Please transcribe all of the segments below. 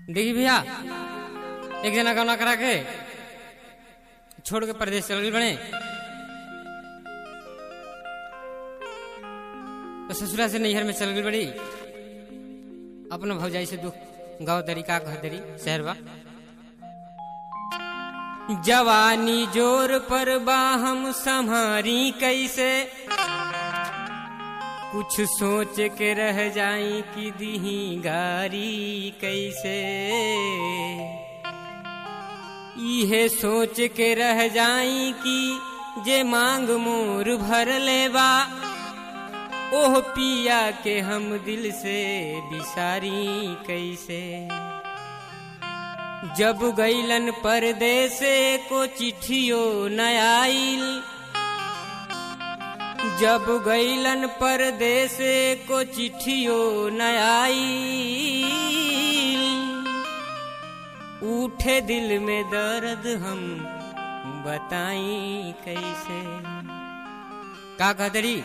देखी भैया एक जना गौना करा के छोड़ के परदेश चल गई बने तो ससुरा से नैहर में चल गई बड़ी अपना भौजाई से दुख गाँव दरी का घर दरी शहरवा जवानी जोर पर बा हम संहारी कैसे कुछ सोच के रह जाई कि दीही गारी कैसे इहे सोच के रह जाई कि जे मांग मोर भर लेबा ओह पिया के हम दिल से बिसारी कैसे जब गईलन परदेसे को चिट्ठियो न आइल जब गईलन परदेसे को चिट्ठियो न आइल उठे दिल में दर्द हम बताई कैसे का कहतरी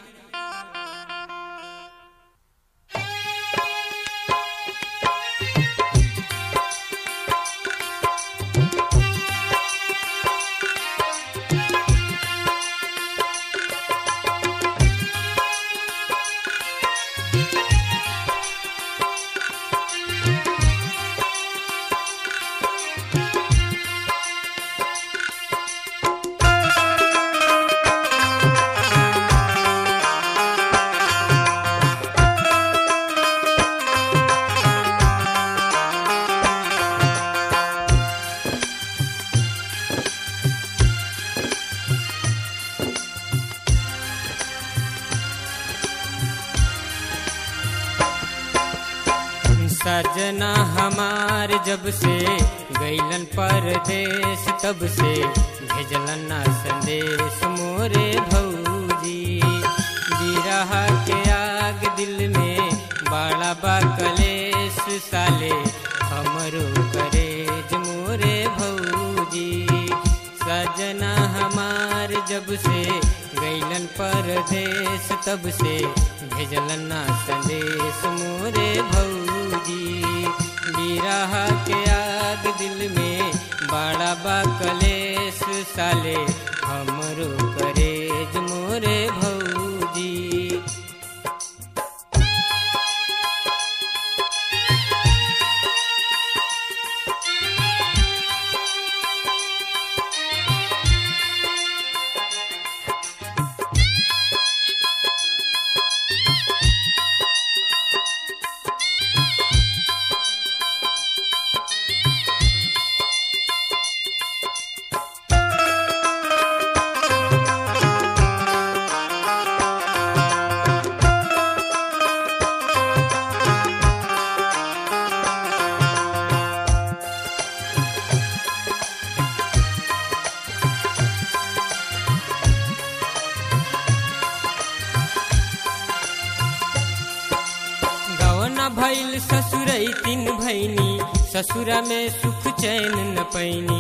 सजना हमार जब से गईलन परदेश तब से भेजलन ना संदेश मोरे भौजी बिरह के आग दिल में बड़ा बा कलेश साले हमरो करेज मोरे भौजी सजना हमार जब से गईलन परदेश तब से भेजलन ना संदेश मोरे भौजी बिरह के आग दिल में बड़ा बा कलेश साले हमरो करेज मोरे भौजी गवना भैल ससुरई तीन भैनी ससुरा में सुख चैन न पैनी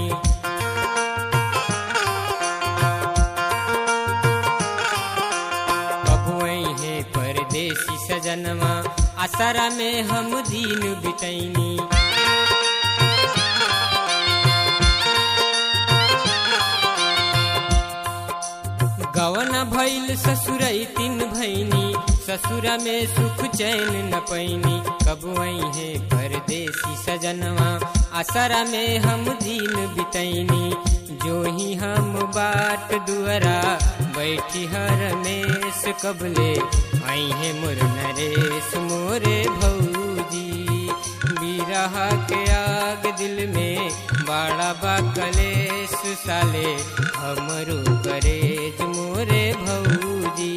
बबुआई है परदेसी सजनवा असरा में हम दीन बितैनी गवन भैल ससुरई तीन भैनी ससुरा में सुख चैन न पैनी कबुआई है परदेसी सजनवा असरा में हम दीन बितैनी जो ही हम बाट दुअरा बैठी हर मेस कबले आई है मुर नरेश मोरे भौजी बिरह के आग दिल में बड़ा बा कलेश साले हमरो करेज मोरे भौजी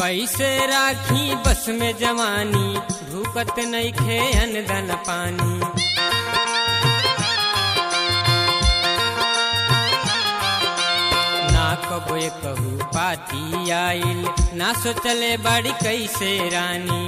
कैसे राखी बस में जवानी भूकत नहीं खे अनदन पानी ना कबो कहू पाती आइल ना सोचले बड़ी कैसे रानी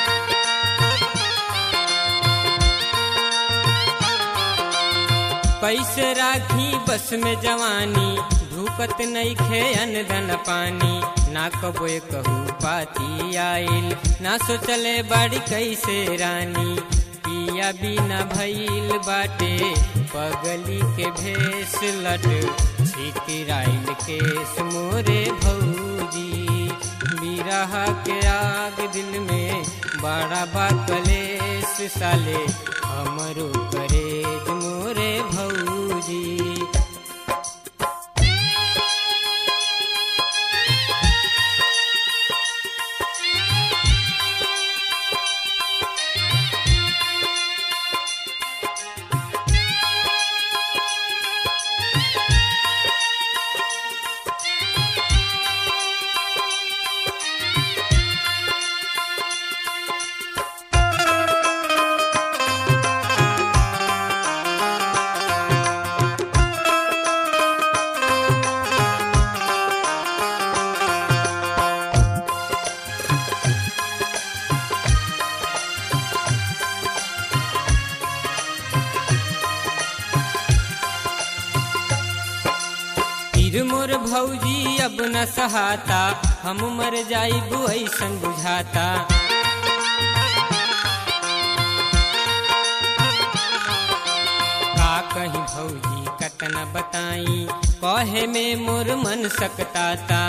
कैसे राखी बस में जवानी धूकत नहीं खे अनदन पानी ना कबो कहू पाती आइल ना सोचले बड़ी कैसे रानी पिया बिना भइल बाटे पगली के भेस लट छितराइल केस मोरे भौजी बिरहा के आग दिल में बड़ा बा कलेस साले हमरो करेज मोरे भौजी फिर मोर भौजी अब न सहाता हम मर जाइबू ऐसन बुझाता का कहीं भौजी कतना बताई कहे में मोर मन सकताता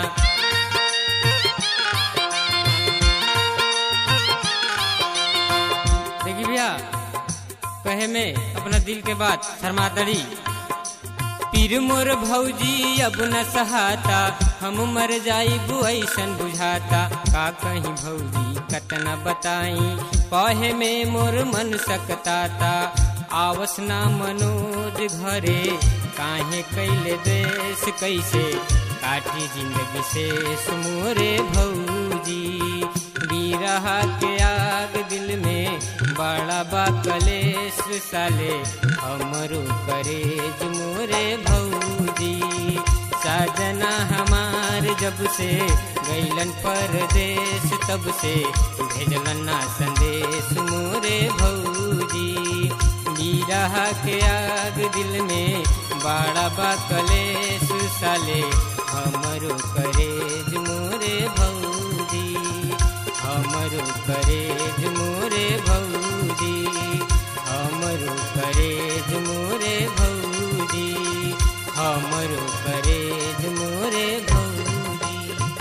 देखी भैया कहे में अपना दिल के बात शर्मादड़ी पीर मोर भौजी अब न सहाता हम मर जाइबू ऐसन बुझाता का कहीं भौजी कतना बताई कहे में मोर मन सकताता आवस ना मनोज घरे काहे कैले देश कैसे काटी जिंदगी से मोरे भौजी बीरहा के आग दिल में बड़ा बा कलेश साले हमरो करेज मोरे भौजी साजना हमार जब से गैलन परदेश तब से भेजलन ना संदेश मोरे भौजी बीरहा के आग दिल में बड़ा बा कलेश साले हमरो करेज मोरे भौजी हमरो करे